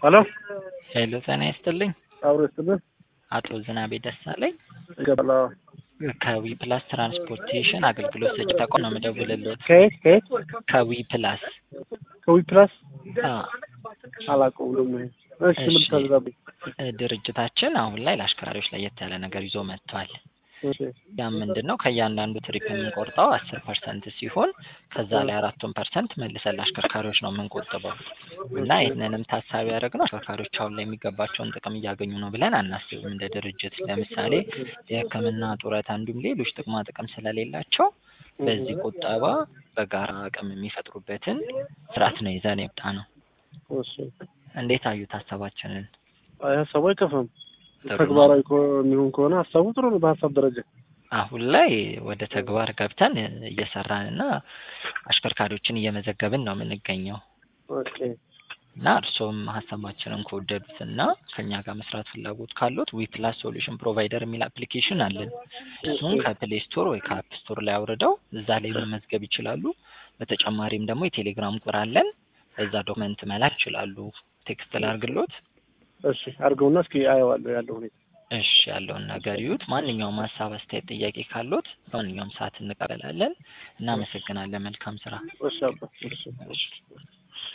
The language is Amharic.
ሄሎ ሄሎ ጤና ይስጥልኝ። አብሮ ይስጥልን። አቶ ዝናቤ ደሳለኝ ይገባል። አዎ። ከዊ ፕላስ ትራንስፖርቴሽን አገልግሎት ሰጪ ተቋም ነው የምደውልልዎት። ከየት ከየት? ከዊ ፕላስ ከዊ ፕላስ አ፣ አላውቀውም ደግሞ ይሄ። እሺ ምን እሺ። ታዘዛብኝ? ድርጅታችን አሁን ላይ ለአሽከርካሪዎች ለየት ያለ ነገር ይዞ መጥቷል። እሺ ያ ምንድን ነው? ከእያንዳንዱ ትሪፕ የምንቆርጠው አስር ፐርሰንት ሲሆን ከዛ ላይ አራቱን ፐርሰንት መልሰን ለአሽከርካሪዎች ነው የምንቆጥበው እና ይህንንም ታሳቢ ያደረግነው አሽከርካሪዎች አሁን ላይ የሚገባቸውን ጥቅም እያገኙ ነው ብለን አናስብም። እንደ ድርጅት ለምሳሌ የሕክምና ጡረታ፣ እንዲሁም ሌሎች ጥቅማ ጥቅም ስለሌላቸው በዚህ ቁጠባ በጋራ አቅም የሚፈጥሩበትን ስርዓት ነው ይዘን የወጣ ነው። እሺ። እንዴት አዩት ሀሳባችንን? አይ ሀሳቡ አይከፋም። ጥሩ ነው። ተግባራዊ ከሆ- የሚሆን ከሆነ ሀሳቡ ጥሩ ነው። በሀሳብ ደረጃ አሁን ላይ ወደ ተግባር ገብተን እየሰራን እና አሽከርካሪዎችን እየመዘገብን ነው የምንገኘው ኦኬ። እና እርስዎም ሀሳባችንን ከወደዱት እና ከእኛ ጋር መስራት ፍላጎት ካሉት ዊ ፕላስ ሶሉሽን ፕሮቫይደር የሚል አፕሊኬሽን አለን። እሱን ከፕሌይ ስቶር ወይ ከአፕ ስቶር ላይ አውርደው እዛ ላይ መመዝገብ ይችላሉ። በተጨማሪም ደግሞ የቴሌግራም ቁጥር አለን። እዛ ዶክመንት መላክ ይችላሉ። ቴክስት ላድርግሎት። እሺ አድርገውና እስኪ አየዋለሁ ያለው ሁኔታ። እሺ ያለውን ነገር ይዩት። ማንኛውም ሀሳብ፣ አስተያየት፣ ጥያቄ ካሉት በማንኛውም ሰዓት እንቀበላለን። እናመሰግናለን። መልካም ስራ። እሺ አባ እሺ እሺ